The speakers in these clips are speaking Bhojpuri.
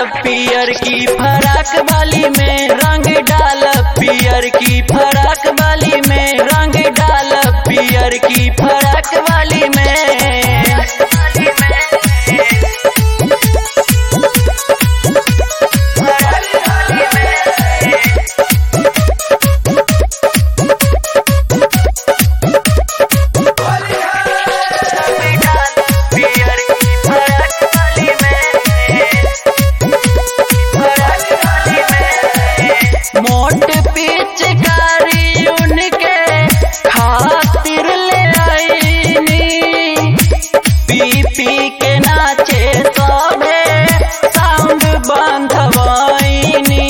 पियर की फराक बाली में रंग डाल पियर की फराक बाली में रंग डाल पियर की फराक वाली में मोट पिचकारी उनके खातिर ले आईनी पी पी के नाचे सभे साउंड बंधवाईनी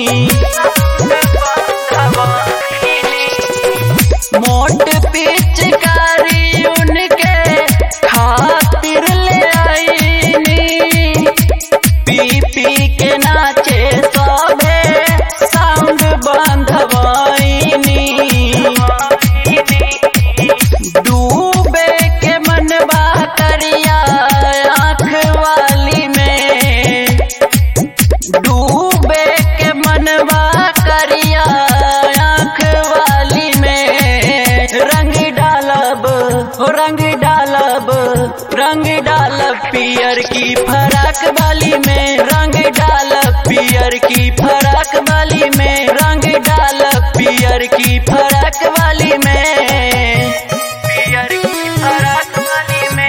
मोट पिचकारी उनके खातिर ले आईनी पी पी के नाचे सभे साउंड बंधवाईनी डूबे के मनबा करिया आँख वाली में डूबे के मनबा करिया आँख वाली में रंग डालब हो रंग डालब रंग डालब पियर की फराक वाली में रंग डालब पियर की फराक वाली में रंग डालब पियर की फराक वाली में पियर की फराक वाली में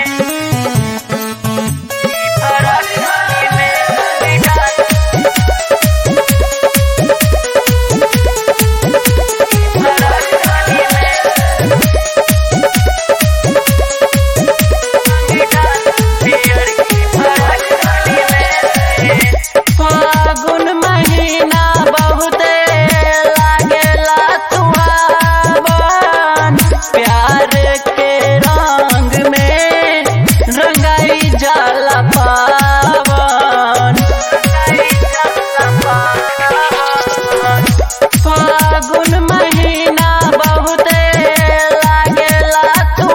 फराक वाली में फागुन महीना बहुते लागेला तुहावन प्यार के रंग में रंगाई जाला पावन फागुन महीना बहुते लागेला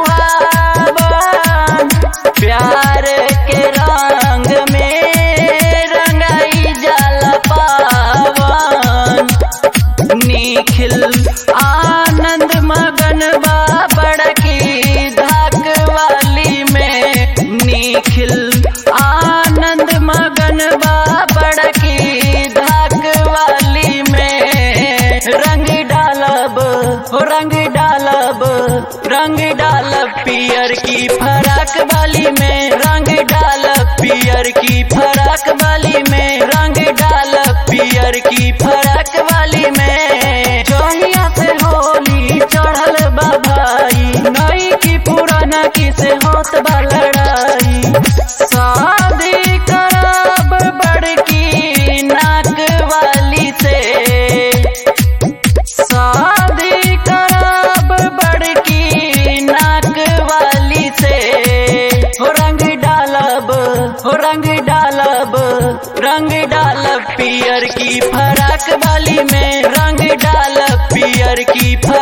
तुहावन प्यार के रंग में रंगाई जाला पावन निखिल आनंद मगन बा बड़की धाक वाली में निखिल आनंद मगन बा बड़की धाक वाली में रंग डालब हो रंग डालब रंग डालब पियर की फराक वाली में रंग डालब पियर की फराक वाली में रंग डालब पियर की फराक वाली में जहिया से होली चढ़ल बा भाई नई की पुराना की से होत बा लड़ाई शादी करब बड़की नाक वाली से शादी करब बड़की नाक वाली से हो रंग डालब हो रंग डालब रंग डालब पियर की फराक वाली में रंग डालब पियर की फराक